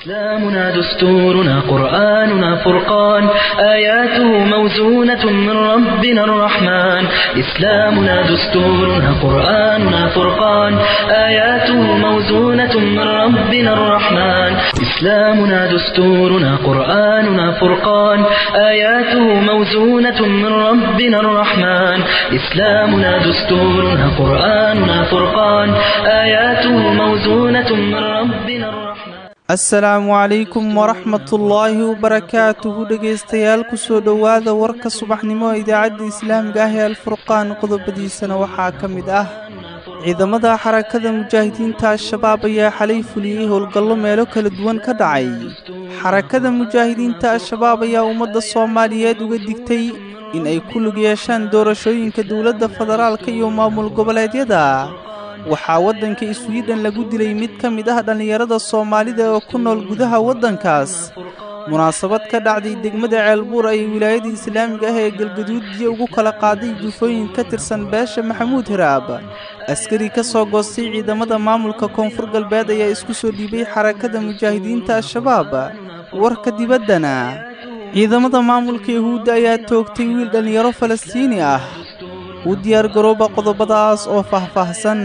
إسلامنا دستورنا قرآننا فرقان آياته موزونة من ربنا الرحمن إسلامنا دستورنا قرآننا فرقان آياته موزونة من ربنا الرحمن إسلامنا دستورنا قرآننا فرقان آياته موزونة من ربنا الرحمن إسلامنا دستورنا قرآننا فرقان آياته موزونة من ربنا الرحمن asalaamu calaykum waraxmatullaahi wabarakaatuhu dhegaystayaal kusoo dhowaada warka subaxnimo ee idaacadda islaamiga ah ee alfurqaan qodobadiisana waxaa ka mid ah ciidamada xarakada mujaahidiinta al-shabaab ayaa xalay fuliyey howlgallo meelo kala duwan ka dhacay xarakada mujaahidiinta al-shabaab ayaa ummadda soomaaliyeed uga digtay in ay ku lug yeeshaan doorashooyinka dowladda federaalka iyo maamul goboleedyada waxaa waddanka iswiidhan lagu dilay mid ka mid ah dhallinyarada soomaalida oo ku nool gudaha waddankaas munaasabad ka dhacday degmada ceelbuur ayay wilaayada islaamiga ah ee galgaduud biyo ugu kala qaaday jufooyin ka tirsan beesha maxamuud hiraab askari ka soo goostay ciidamada maamulka koonfur galbeed ayaa isku soo dhiibay xarakada mujaahidiinta al-shabaab warka dibaddana ciidamada maamulka yahuudda ayaa toogtay wiil dhallinyaro falastiini ah u diyaar garooba qodobadaas oo faahfaahsan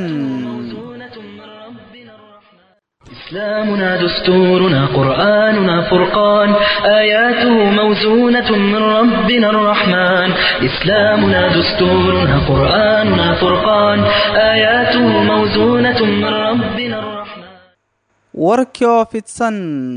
إسلامنا دستورنا قرآننا فرقان آياته موزونة من ربنا الرحمن إسلامنا دستورنا قرآننا فرقان آياته موزونة من ربنا الرحمن warkii oo fidsan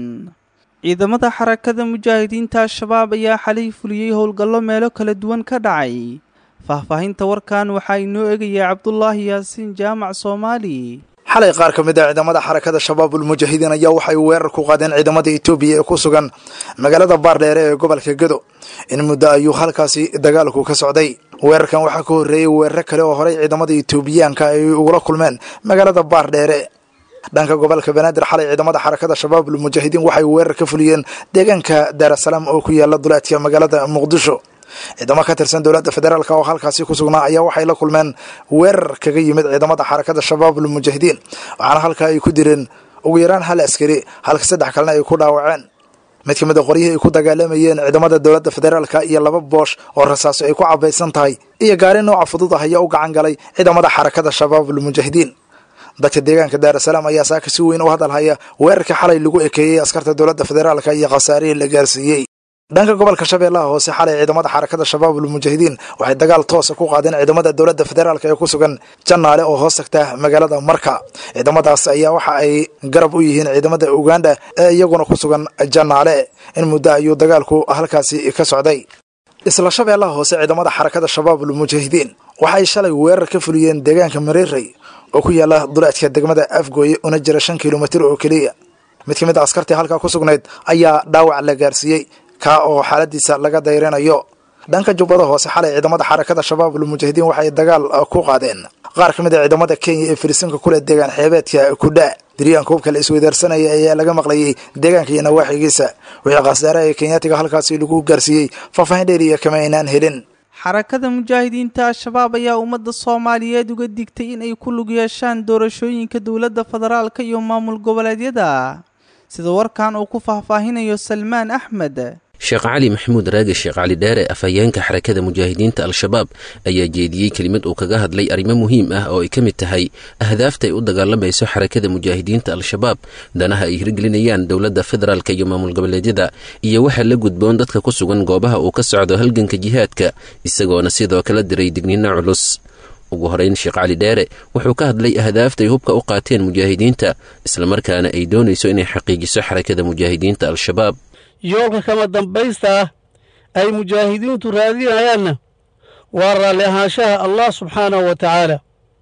ciidamada xarakada mujaahidiinta al-shabaab ayaa xalay fuliyey howlgallo meelo kala duwan ka dhacay faahfaahinta warkan waxaa inoo eegaya cabdulaahi yaasiin jaamac soomaali xalay qaar ka mid a ciidamada xarakada shabaabul mujaahidiin ayaa waxay weerar ku qaadeen ciidamada etoobiya ee ku sugan magaalada baardheere ee gobolka gedo in muddo ayuu halkaasi dagaalku ka socday weerarkan waxaa ka horreeyey weeraro kale oo horey ciidamada etoobiyaanka ay ugula kulmeen magaalada baardheere dhanka gobolka banaadir xalay ciidamada xarakada shabaabul mujaahidiin waxay weerar ka fuliyeen deegaanka daarasalaam oo ku yaala duleedka magaalada muqdisho ciidamo ka tirsan dowladda federaalk oo halkaasi ku sugnaa ayaa waxay la kulmeen weerar kaga yimid ciidamada xarakada shabaabul mujaahidiin waxaana halkaa ay ku direen ugu yaraan hal askari halka saddex kalena ay ku dhaawaceen mid ka mid a qoryihii ay ku dagaalamayeen ciidamada dowladda federaalka iyo laba boosh oo rasaaso ay ku cabaysan tahay iyo gaari nooca fudud ah ayaa u gacan galay ciidamada xarakada shabaabul mujaahidiin dadka deegaanka daarasalaam ayaa saaka si weyn u hadalhaya weerarkii xalay lagu ekeeyey askarta dowladda federaalka iyo khasaarihii la gaarsiiyey dhanka gobolka shabeellaha hoose xalay ciidamada xarakada shabaabul mujaahidiin waxay dagaal toosa ku qaadeen ciidamada dowladda federaalk ee ku sugan jannaale oo hoos tagta magaalada marka ciidamadaas ayaa waxa ay garab u yihiin ciidamada uganda ee iyaguna ku sugan jannaale in muddo ayuu dagaalku halkaasi ka socday isla shabeellaha hoose ciidamada xarakada shabaabul mujaahidiin waxay shalay weerar ka fuliyeen deegaanka mareerey oo ku yaala duleedka degmada afgooye una jira shan kilomitir oo keliya mid ka mid a askartii halkaa ku sugnayd ayaa dhaawac la gaarsiiyey kaa oo xaaladiisa laga dayrinayo dhanka jubbada hoose xalay ciidamada xarakada shabaabul mujaahidiin waxay dagaal ku qaadeen qaar ka mid a ciidamada kenya ee firisinka kule deegaan xeebeedka kudha diryaanka hubka la isweydaarsanaya ayaa laga maqlayay deegaanka iyo nawaaxigiisa wixii khasaaraha ee kenyaatiga halkaasi lagu gaarsiiyey faahfaahin dheeriya kama aynaan helin xarakada mujaahidiinta al-shabaab ayaa ummadda soomaaliyeed uga digtay in ay ku lug yeeshaan doorashooyinka dowladda federaalka iyo maamul goboleedyada sida warkan uu ku faahfaahinayo salmaan axmed sheekh cali maxamuud raage sheekh cali dheere afhayeenka xarakada mujaahidiinta al-shabaab ayaa jeediyey kelimad uu kaga hadlay arrimo muhiim ah oo ay ka mid tahay ahdaafta ay u dagaalamayso xarakada mujaahidiinta al-shabaab danaha ay hirgelinayaan dowladda federaalka iyo maamul goboleedyada iyo waxaa la gudboon dadka ku sugan goobaha uu ka socdo halganka jihaadka isagoona sidoo kala diray digniino culus ugu horeyn sheekh cali dheere wuxuu ka hadlay ahdaafta ay hubka u qaateen mujaahidiinta islamarkaana ay doonayso inay xaqiijiso xarakada mujaahidiinta al-shabaab yoolka kama dambaysta ah ay mujaahidiintu raadinayaanna waa raalli ahaanshaha allah subxaanahu wa tacaala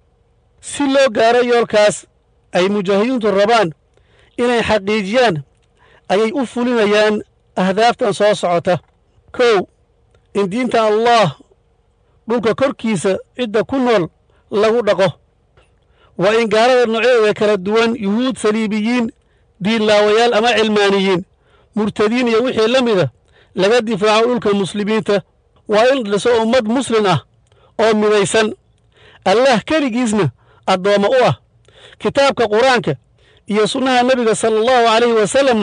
si loo gaaro yoolkaas ay mujaahidiintu rabaan inay xaqiijiyaan ayay u fulinayaan ahdaaftan soo socota kow in diinta allah dhulka korkiisa cidda ku nool lagu dhaqo waa in gaalada noocyadeeda kala duwan yuhuud saliibiyiin diinlaawayaal ama cilmaaniyiin murtadiin iyo wixii la mida laga difaaco dhulka muslimiinta waa in dhiso ummad muslin ah oo midaysan allah keligiisna addoommo u ah kitaabka qur-aanka iyo sunnaha nebiga sala allahu calayhi wasalamna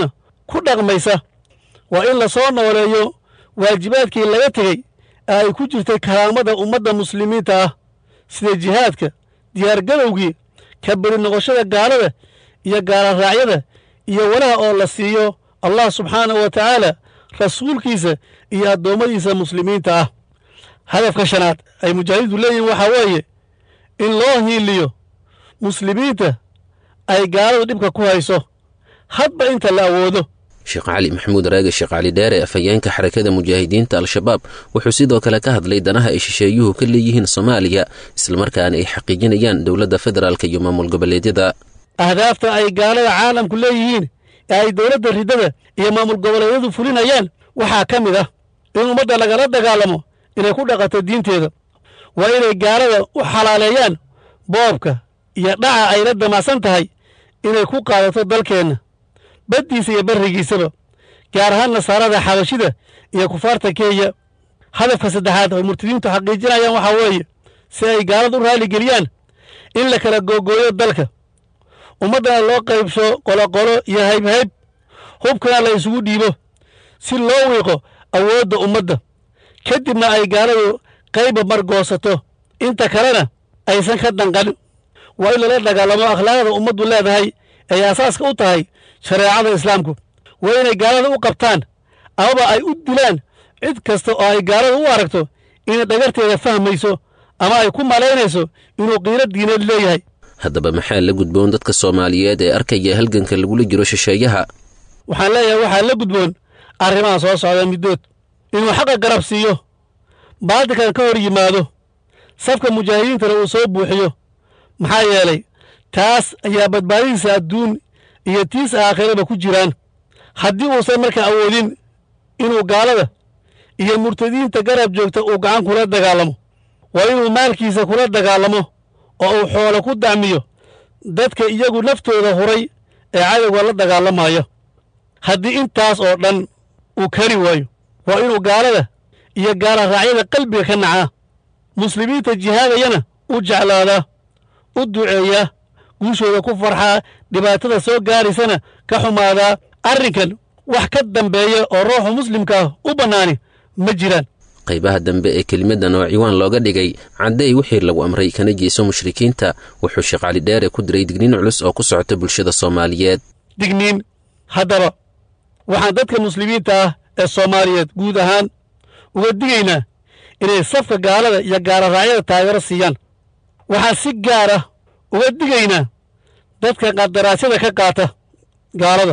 ku dhaqmaysa waa in la soo nooleeyo waajibaadkii laga tegey ee ay ku jirtay karaamada ummadda muslimiinta ah sida jihaadka diyaargadowgii ka beri noqoshada gaalada iyo gaalaraacyada iyo walaha oo la siiyo allah subxaanahu wa tacaala rasuulkiisa iyo addoommadiisa muslimiinta ah hadafka shanaad ay mujaahidiintu leeyihiin waxaa weeye in loo hiiliyo muslimiinta ay gaaladu dhibka ku hayso hadba inta la awoodo sheekh cali maxamuud raage sheekh cali dheere afhayeenka xarakada mujaahidiinta al-shabaab wuxuu sidoo kale ka hadlay danaha ay shisheeyuhu ka leeyihiin soomaaliya islamarkaana ay xaqiijinayaan dowladda federaalk iyo maamul goboleedyada ahdaafta ay gaalada caalamku leeyihiin ee ay dowladda riddada iyo maamul goboleedyadu fulinayaan waxaa ka mid ah in ummadda lagala dagaalamo inay ku dhaqato diinteeda waa inay gaalada u xalaaleeyaan boobka iyo dhaca ay la damacsan tahay inay ku qaadato dalkeenna baddiisa iyo barrigiisaba gaar ahaan nasaarada xabashida iyo kufaarta kenya hadafka saddexaad ay murtadiintu xaqiijinayaan waxaa weeye si ay gaalada u raaligeliyaan in la kala googooyo dalka ummaddana loo qaybsho qoloqolo iyo haybhayb hubkana la isugu dhiibo si loo wiiqo awoodda ummadda ka dibna ay gaaladu qayba margoosato inta kalena aysan ka danqan waa in lala dagaalamo akhlaaqda ummaddu leedahay ay asaaska u tahay shareecada islaamku waa inay gaalada u qabtaan amaba ay u dilaan cid kasta oo ay gaalada u aragto inay dhagarteeda fahmayso ama ay ku malaynayso inuu qiiro diineed leeyahay haddaba maxaa la gudboon dadka soomaaliyeed ee arkaya halganka lagula jiro shisheeyaha waxaan leeyahay waxaa la gudboon arrimaha soo socda middood inuu xaqa garab siiyo baadilkan ka hor yimaado safka mujaahidiintana uu soo buuxiyo maxaa yeelay taas ayaa badbaadidiisa adduun iyo tiis aakhiraba ku jiraan haddii uusan markaa awoodin inuu gaalada iyo murtadiinta garab joogta uu gacan kula dagaalamo waa inuu maalkiisa kula dagaalamo oo uu xoolo ku dacmiyo dadka iyagu naftooda huray ee cadowga la dagaalamaya haddii intaas oo dhan uu kari waayo waa inuu gaalada iyo gaala raacyada qalbiga ka nacaa muslimiinta jihaadayana u jeclaadaa u duceeyaa guushooda ku farxaa dhibaatada soo gaaraysana ka xumaadaa arrinkan wax ka dambeeya oo ruuxu muslimka ah u bannaani ma jiraan qaybaha dambe ee kelimadan oo ciwaan looga dhigay caddeey wixii lagu amray kana jeeso mushrikiinta wuxuu sheekh cali dheere ku diray digniin culus oo ku socota bulshada soomaaliyeed digniin haddaba waxaan dadka muslimiinta ah ee soomaaliyeed guud ahaan uga digaynaa inay safka gaalada iyo gaaloraacyada taageero siiyaan waxaan si gaar ah uga digaynaa dadka qadaraasyada ka qaata gaalada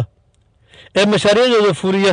ee mashaariicdooda fuliya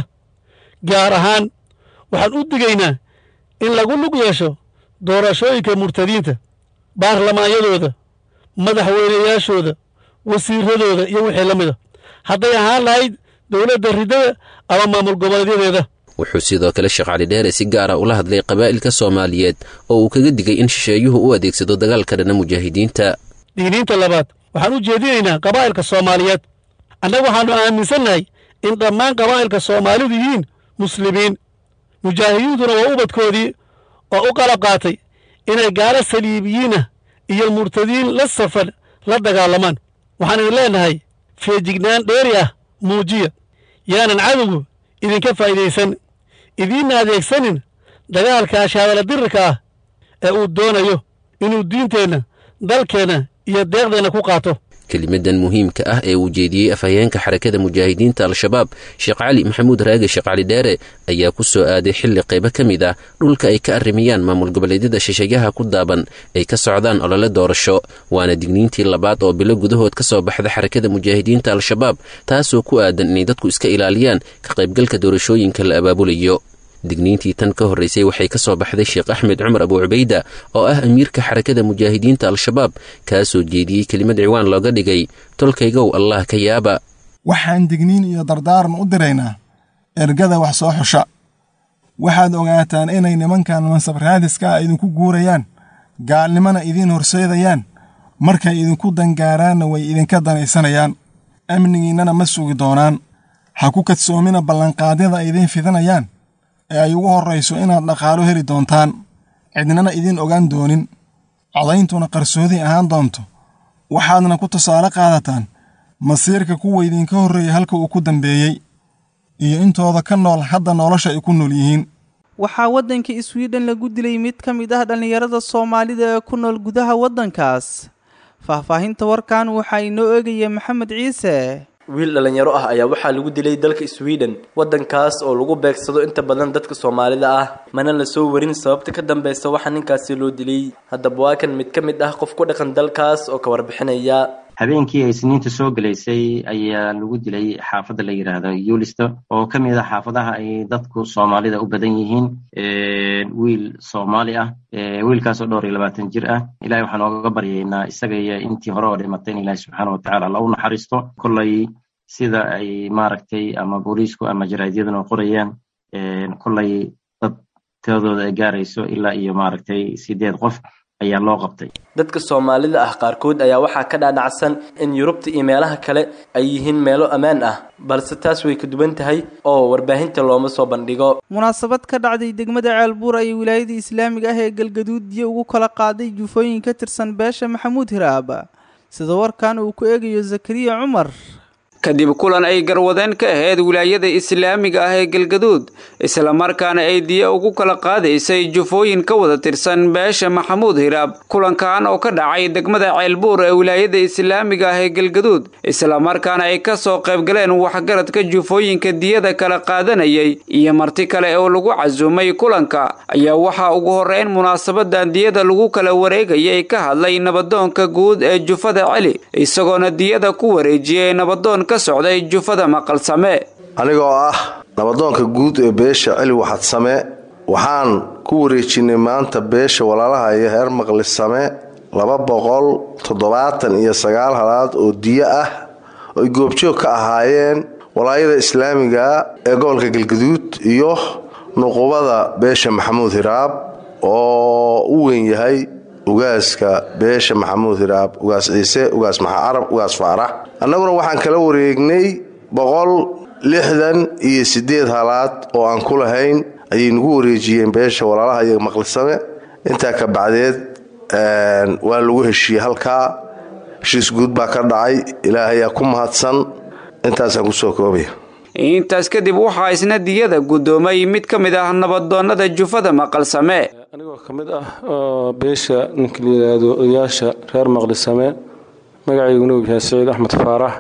gaar ahaan waxaan u digaynaa in lagu lug yeesho doorashooyinka murtadiinta baarlamaanyadooda madaxweynayaashooda wasiiradooda iyo wixii la mida hadday ahaan lahayd dowladda riddada ama maamul goboleedyadeeda wuxuu sidoo kale sheekh cali dheere si gaara ula hadlay qabaa'ilka soomaaliyeed oo uu kaga digay in shisheeyuhu u adeegsado dagaalka dhana mujaahidiinta digniinta labaad waxaan u jeedinaynaa qabaa'ilka soomaaliyeed annagu waxaannu aaminsannahay in dhammaan qabaa'ilka soomaalidu yihiin muslimiin mujaahidiintuna waa ubadkoodii oo u qalab qaatay inay gaalo saliibiyiinah iyo murtadiin la safan la dagaalamaan waxaan idin leennahay feejignaan dheeri ah muujiya yaanan cadowgu idinka faa'idaysan idiinna adeegsanin dagaalka ashaadala dirirka ah ee uu doonayo inuu diinteenna dalkeenna iyo deeqdeenna ku qaato kelimadan muhiimka ah ee uu jeediyey afhayeenka xarakada mujaahidiinta al-shabaab sheekh cali maxamuud raage sheekh cali dheere ayaa ku soo aaday xilli qaybo ka mid ah dhulka ay ka arrimayaan maamul goboleedyada shisheeyaha ku daaban ay ka socdaan olole doorasho waana digniintii labaad oo bilo gudahood ka soo baxda xarakada mujaahidiinta al-shabaab taasoo ku aadan inay dadku iska ilaaliyaan ka qaybgalka doorashooyinka la abaabulayo digniintii tan ka horraysay waxay ka soo baxday sheekh axmed cumar abu cubayda oo ah amiirka xarakada mujaahidiinta al-shabaab kaasoo jeediyey kelimad ciwaan looga dhigay tolkaygow allah ka yaaba waxaan digniin iyo dardaaran u diraynaa ergada wax soo xusha waxaad ogaataan inay nimankan mansab raadiska ah idinku guurayaan gaalnimona idiin horseedayaan markay idinku dangaaraanna way idinka danaysanayaan amnigiinnana ma sugi doonaan ha ku kadsoomina ballanqaadyada ay idiin fidinayaan ee ay ugu horrayso inaad dhaqaalo heli doontaan cidnana idiin ogaan doonin codayntuna qarsoodi ahaan doonto waxaadna ku tusaale qaadataan masiirka kuwa idinka horreeya halka uu ku dambeeyey iyo intooda ka nool hadda nolosha ay ku nool yihiin waxaa waddanka swiden lagu dilay mid ka mid ah dhallinyarada soomaalida ee ku nool gudaha waddankaas faahfaahinta warkan waxaa inoo eegaya maxamed ciise wiil dhallinyaro ah ayaa waxaa lagu dilay dalka sweden waddankaas oo lagu beegsado inta badan dadka soomaalida ah mana la soo warin sababta ka dambeysa waxaa ninkaasi loo dilay haddaba waa kan mid ka mid ah qof ku dhaqan dalkaas oo ka warbixinaya habeenkii ay siniinta soo gelaysay ayaa lagu dilay xaafadda la yidhaahdo yulisto oo ka mid ah xaafadaha ay dadku soomaalida u badan yihiin wiil soomaali ah wiilkaasoo dhowr iyo labaatan jir ah ilahay waxaan ooga baryaynaa isaga iyo intii hore oo dhimatay in ilahi subxaana watacaala alla u naxariisto kollay sida ay maaragtay ama booliisku ama jaraadyaduna qorayaan kollay dad tiradooda ay gaarayso ilaa iyo maaragtay sideed qof ayaa loo qabtay dadka soomaalida ah qaarkood ayaa waxaa ka dhaadhacsan in yurubta iyo meelaha kale ay yihiin meelo ammaan ah balse taas way ka duwan tahay oo warbaahinta looma soo bandhigo munaasabad ka dhacday degmada ceelbuur ayay wilaayada islaamiga ah ee galgaduudiyo ugu kala qaaday jufooyin ka tirsan beesha maxamuud hiraab sida warkan uu ku eegayo zakariya cumar kadib kulan ay garwadeen ka ahayd wilaayada islaamiga ah ee galgaduud islamarkaana ay diya ugu kala qaadaysay jufooyin ka wada tirsan beesha maxamuud hiraab kulankan oo ka dhacay degmada ceelbuur ee wilaayada islaamiga ah ee galgaduud islamarkaana ay ka soo qaybgaleen waxgaradka jufooyinka diyada kala qaadanayay iyo marti kale oo lagu casuumay kulanka ayaa waxaa ugu horeyn munaasabadan diyada lagu kala wareegayay ka hadlay nabadoonka guud ee jufada celi isagoona diyada ku wareejiyey nabadoon socday jufada maqalsame anigoo ah nabadoonka guud ee beesha celi waxadsame waxaan ku wareejinay maanta beesha walaalaha iyo heer maqlisame laba boqol toddobaatan iyo sagaal halaad oo diyo ah oy goobjoog ka ahaayeen walaayada islaamiga ee gobolka galgaduud iyo nuqubada beesha maxamuud hiraab oo u weyn yahay ugaaska beesha maxamuud hiraab ugaas ciise ugaas maxaa carab ugaas faarax annaguna waxaan kala wareegnay boqol lixdan iyo siddeed halaad oo aan ku lahayn ayay nagu wareejiyeen beesha walaalaha iyo maqlisame intaa ka bacdeed waa lagu heshiiyey halkaa heshiis guud baa ka dhacay ilaahayaa ku mahadsan intaasaan kusoo koobaya intaas kadib waxaa isna diyada guddoomay mid ka mid ah nabadoonnada jufada maqalsame anigoo ka mid ah oo beesha ninka la yidhaahdo odayaasha reer maqlisame magacayguna uu yahay saciid axmed faarax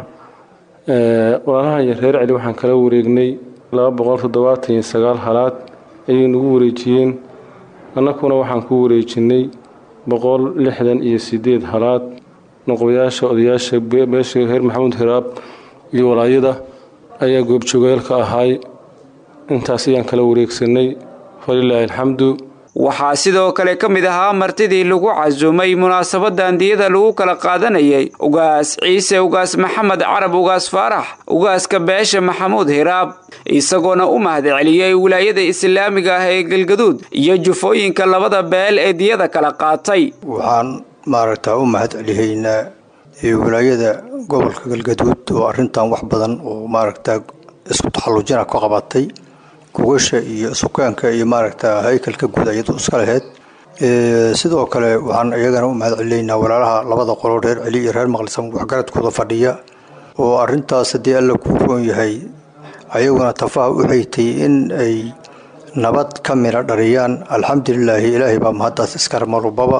walaalaha iyo reer celi waxaan kala wareegnay laba boqol toddobaatan iyo sagaal halaad ayay nagu wareejiyeen annakuna waxaan ku wareejinay boqol lixdan iyo sideed halaad noqoyaasha odayaasha beesha reer maxamuud hiraab iyo walaayada ayaa goobjoogayaalka ahaay intaas ayaan kala wareegsanay falilaahi alxamdu waxaa sidoo kale ka mid ahaa martidii lagu casuumay munaasabadan diyada lagu kala qaadanayay ugaas ciise ugaas maxamed carab ugaas faarax ugaaska beesha maxamuud hiraab isagoona u mahadceliyey wilaayada islaamiga ah ee galgaduud iyo jufooyinka labada beel ee diyada kala qaatay waxaan maaragtaa u mahadcelihaynaa wilaayada gobolka galgaduud oo arrintan wax badan oo maaragtaa isku taxallujina ka qabatay kugasha iyo sukaanka iyo maaragta haykalka guud iyadu iska laheyd sidoo kale waxaan iyagana u mahad celinaynaa walaalaha labada qolo reer celi iyo reer maqlisam waxgaradkooda fadhiya oo arintaas haddii alla kuu roon yahay ayaguna tafaha u xeytay in ay nabad ka mina dhariyaan alxamdulilaahi ilaahay baa mahaddaas iskale marubaba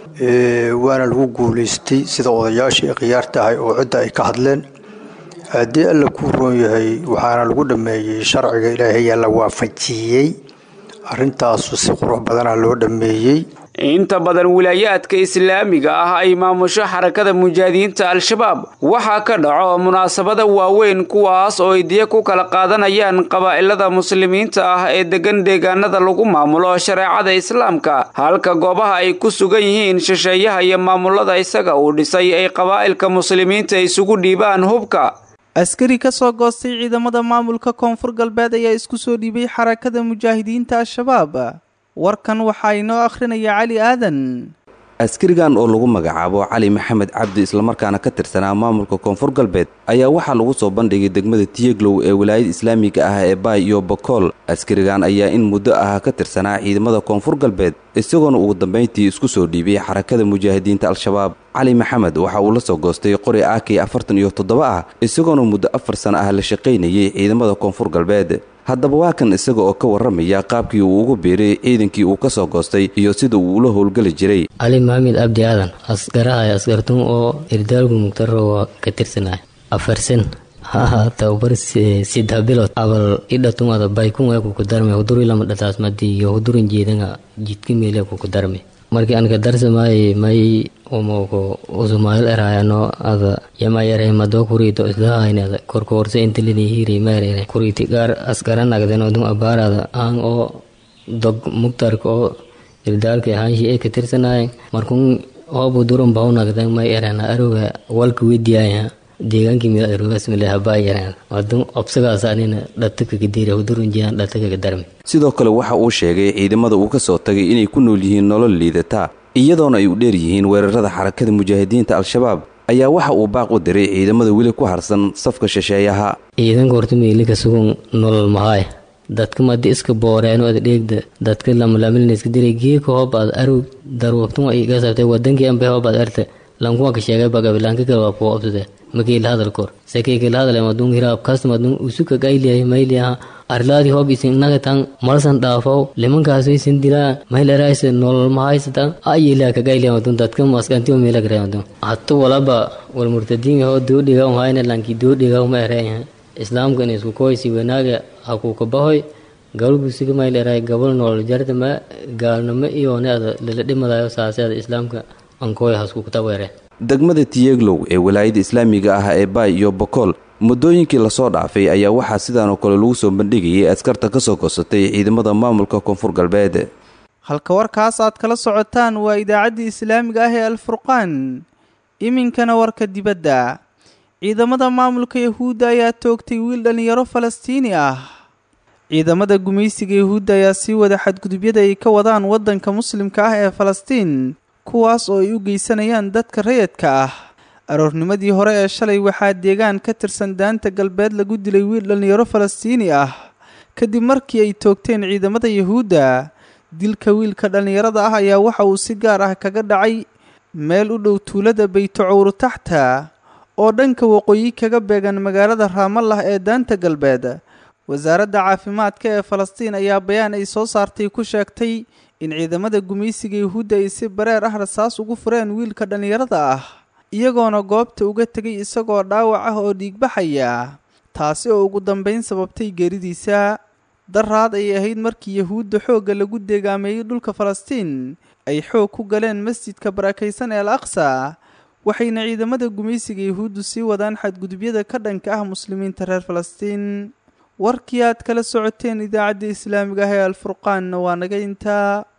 waana lagu guulaystay sida odayaashii khiyaarta ahay oo cidda ay ka hadleen haddii alla kuu roon yahay waxaana lagu dhammeeyey sharciga ilaahay ayaa la waafajiyey arrintaasu si qurux badana loo dhammeeyey inta badan wilaayaadka islaamiga ah ay maamusho xarakada mujaahidiinta al-shabaab waxaa ka dhaco munaasabada waaweyn kuwaas oo ay diya ku kala qaadanayaan qabaa'ilada muslimiinta ah ee degan deegaanada lagu maamulo shareecada islaamka halka goobaha ay ku sugan yihiin shisheeyaha iyo maamulada isaga uu dhisay ay qabaa'ilka muslimiinta isugu dhiibaan hubka askari ka soo goostay ciidamada maamulka koonfur galbeed ayaa isku soo dhiibay xarakada mujaahidiinta al-shabaab warkan waxaa inoo akhrinaya cali aadan askarigan oo lagu magacaabo cali maxamed cabdi islamarkaana ka tirsanaa maamulka koonfur galbeed ayaa waxaa lagu soo bandhigay degmada tiyeglow ee wilaayada islaamiga ah ee baay iyo bokool askarigan ayaa in muddo ah ka tirsanaa ciidamada koonfur galbeed isagoona ugu dambayntii isku soo dhiibay xarakada mujaahidiinta al-shabaab cali maxamed waxa uu la soo goostay qori ak afartan iyo toddoba ah isagoona muddo afar sano ah la shaqaynayay ciidamada koonfur galbeed haddaba waa kan isaga oo ka warramaya qaabkii uu ugu biiray ciidankii uu ka soo goostay iyo sida uu ula howlgeli jiray cali maxamed abdi aadan asgarahay askartun oo irdaalku mugtaro ka tirsanay afarsan haha tababar sidha bilod abal idhatun ada baykun ee kuku darme huduri lama dhataas madi iyo hudurin jeedanga jidka meele kuku darme markii aan ka darsamay may umoko usumayl erayano ada yama yare mado kurito islahayne ada korkoorse intilini hiri mayrene kuriti gaar askara nagden odun abaarada aan oo dog mugtarka oo irdaalka ahaanshi ay ka tirsanayen markun hoobu duran bahu nagden may erena aroga walka wediyaya deegaankii meel arogasmile habaa yareen wadun obsagaas anina dhataka kadira hudurun jiyaan dhataka ka darme sidoo kale waxa uu sheegay ciidamada uu ka soo tagay inay ku nool yihiin nolol liidata iyadoona ay u dheer yihiin weerarada xarakada mujaahidiinta al-shabaab ayaa waxa uu baaq u diray ciidamada weli ku harsan safka shisheeyaha ciidanka horta meelika sugun nolol mahaay dadka madi iska booreeno ad dheegda dadka lamalaamilna iska diray geeka hoob aad arog daruubtun ay iga sabtay wadankii anbe hoob aad arte lankuwa ka sheegay bagabilaanka kale waa kuwa obsade makiila hadal kor sekeykila hadal madun hiraab kas madun usuka gailiyahay mayliyaha arlaadi hoob isin nagatan malsan dhaafow limankaas isin dilaa maylaraaysa nolol mahaysatan ayila ka gailiya madun dadka maskantiyo meela gare madun hatu walaba wal murtadiin hoo doodhiga hayna lanki doodhiga ma ereeyahay islaamka in isku koysi wanaaga hakuuka bahoy gabal mayleeraay gabal nolol jartama gaalnimo iyoone ada lala dhimadayo saaseeda islaamka ankooy haskuukutaweere degmada tiyeglow ee walaayada islaamiga ah ee baay iyo bokool muddooyinkii lasoo dhaafay ayaa waxaa sidaanoo kale lagu soo bandhigayay askarta ka soo goosatay ciidamada maamulka koonfur galbeed halka warkaas aad kala socotaan waa idaacaddii islaamiga ah ee alfurqaan iminkana warka dibadda ciidamada maamulka yahuudda ayaa toogtay wiil dhallinyaro falastiini ah ciidamada gumaysiga yahuudda ayaa sii wada xadgudubyada ay ka wadaan waddanka muslimka ah ee falastiin kuwaas oo ay u geysanayaan dadka rayadka ah aroornimadii hore ee shalay waxaa deegaan ka tirsan daanta galbeed lagu dilay wiil dhallinyaro falastiini ah kadib markii ay toogteen ciidamada yahuudda dilka wiilka dhallinyarada ah ayaa waxa uu si gaar ah kaga dhacay meel u dhow tuulada baytocowru taxta oo dhanka waqooyi kaga beegan magaalada raamallah ee daanta galbeed wasaaradda caafimaadka ee falastiin ayaa bayaan ay soo saartay ku sheegtay in ciidamada gumaysiga yahuudda ay si bareer ah rasaas ugu fureen wiilka dhallinyarada ah iyagoona goobta uga tegay isagoo dhaawac ah oo dhiigbaxaya taasi oo ugu dambayn sababtay geeridiisa daraad ay ahayd markii yahuudda xoogga lagu deegaameeyey dhulka falastiin ay xoog ku galeen masjidka barakaysan ee al aqsa waxayna ciidamada gumaysiga yahuuddu sii wadaan xadgudubyada ka dhanka ah muslimiinta reer falastiin warkii aad kala socoteen idaacadda islaamiga ah ee alfurqaanna waa naga intaa